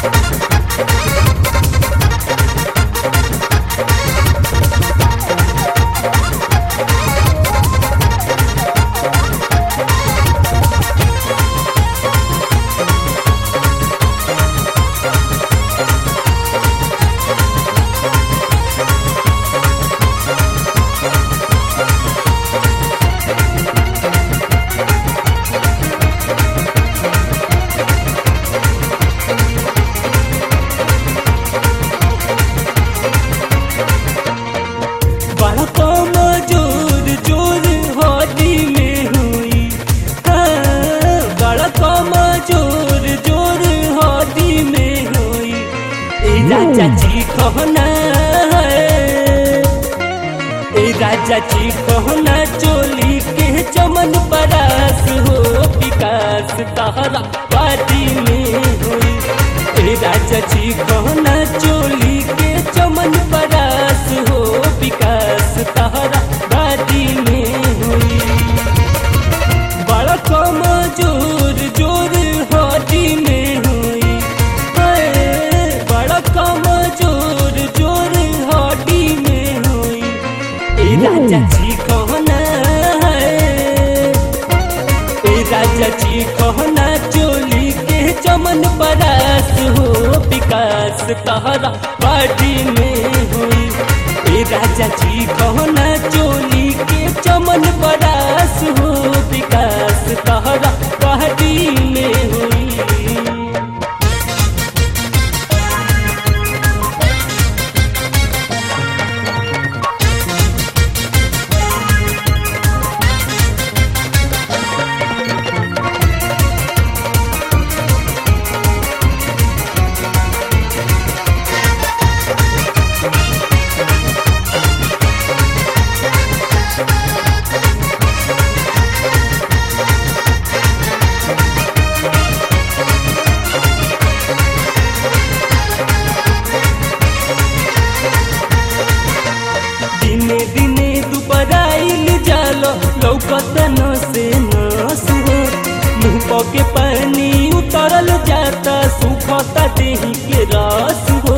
बड़ा कम जोर जोर होली में हुई हाँ, बड़ा कम जोर जोर होली में हुई ए राजा जी कहना ए राजा जी कहना चोली के चमन परास हो विकास तहरा पार्टी में हुई ए राजा जी कहना चोली के चमन परास हो विकास तहरा पार्टी में हुई बड़ा कम जोर जोर होली में हुई हाय, बड़ा कम जोर जोर होली में हुई ए राजा जी कहना ए राजा जी कहना चोली के चमन परास हो विकास तहरा पार्टी में हुई ए राजा जी कहना चोली के चमन परास हो विकास तहरा पार्टी में हुई दिने दिने दुपराइल जालो लौकत न से नस हो मुंह के पानी उतरल जाता सुखता देही के रस हो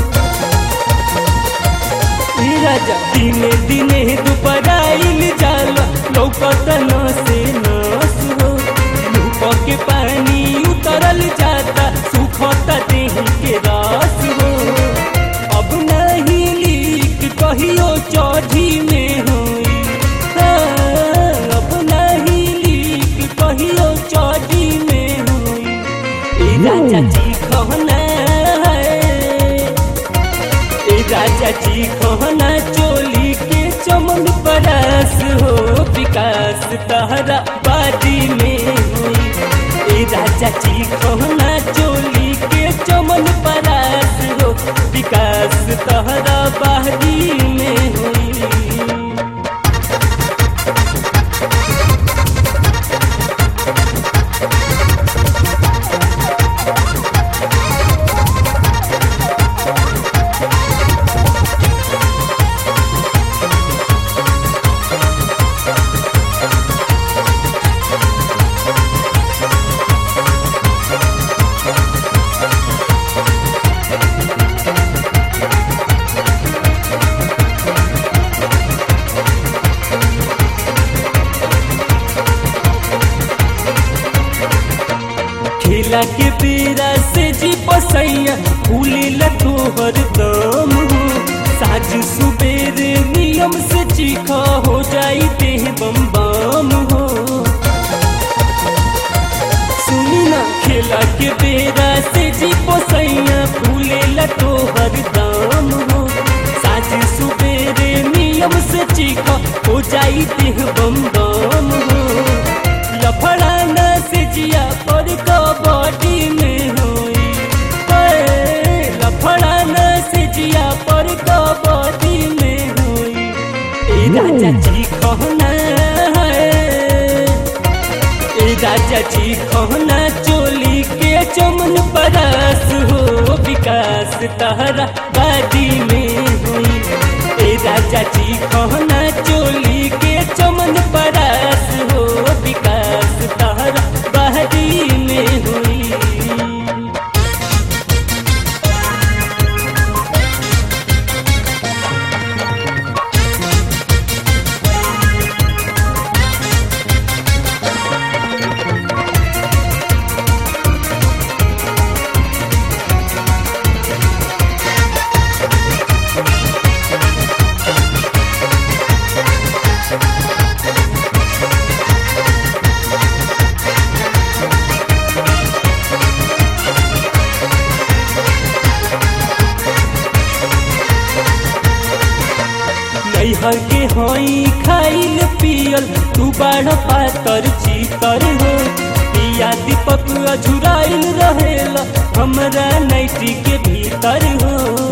ए राजा दिने दिने दुपराइल जालो लौकत न से नस हो मुंह के पानी उतरल जाता सुखता देही के रस हो अब नहीं लीक कहियो चौधी में हुई हाँ, अब नहीं लीक कहियो चौधी में हुई ए राजा जी कहना ए राजा जी कहना चोली के चमन परास हो विकास तहरा बादी में हुई ए राजा जी कहना चोली के चमन परास हो विकास तहरा बादी में हुई खेला के बेरा से जी पसैया भूले तोहर दम हो साज सुबेर नियम से चीखा हो जाई देह बम बम हो सुनी ना खेला के बेरा से जी पसैया भूले तोहर दम हो साज सुबेरे नियम से चीखा हो जाई देह बम बम हो लफड़ाना से जिया पर कबड्डी में हुई हाय, लफड़ाना से जिया पर कबड्डी में हुई ए राजा जी कहना है ए राजा जी कहना चोली के चमन परस हो विकास तहरा बादी में हुई ए राजा जी कहना चोली के चमन परस हो विकास तहरा बादी में हुई नैहर के हई खाइल पियल तू बाढ़ पातर चीतर हो पिया दीपक अझुराइल रहेला हमरा नैटी के भीतर हो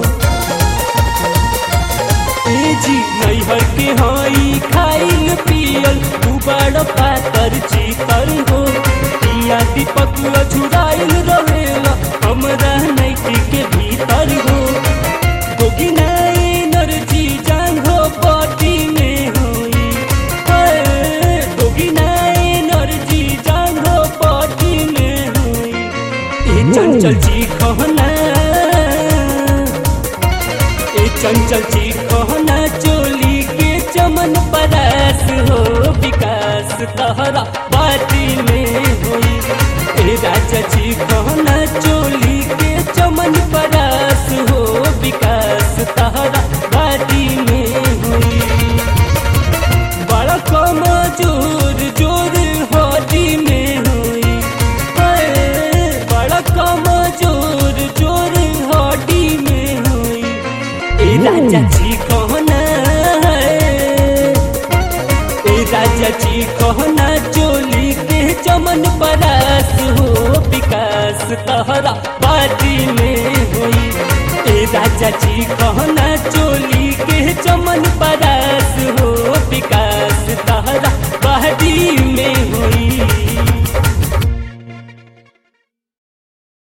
ए जी नैहर के हई खाइल पियल तू बड़ पातर चीतर हो पिया दीपक अझुराइल रहेला हमरा नैटी के भीतर हो गोगिना एनर्जी जांघो बॉडी में होई हाय, गोगिना एनर्जी जांघो बॉडी में होई ए चंचल जी कहना ए चंचल जी कहना चोली के चमन परास हो विकास तहरा बाती में होई ए राजा जी कहना चोली के चमन परास हो विकास तहरा बाती में होई बड़ा कम जोर जोर हड्डी में होई हाय, बड़ा कम जोर जोर हड्डी में होई ए राजा जी कहना ए राजा जी कहना चोली के चमन परास हो विकास तहरा बाजी में होई ए राजा जी कहना चोली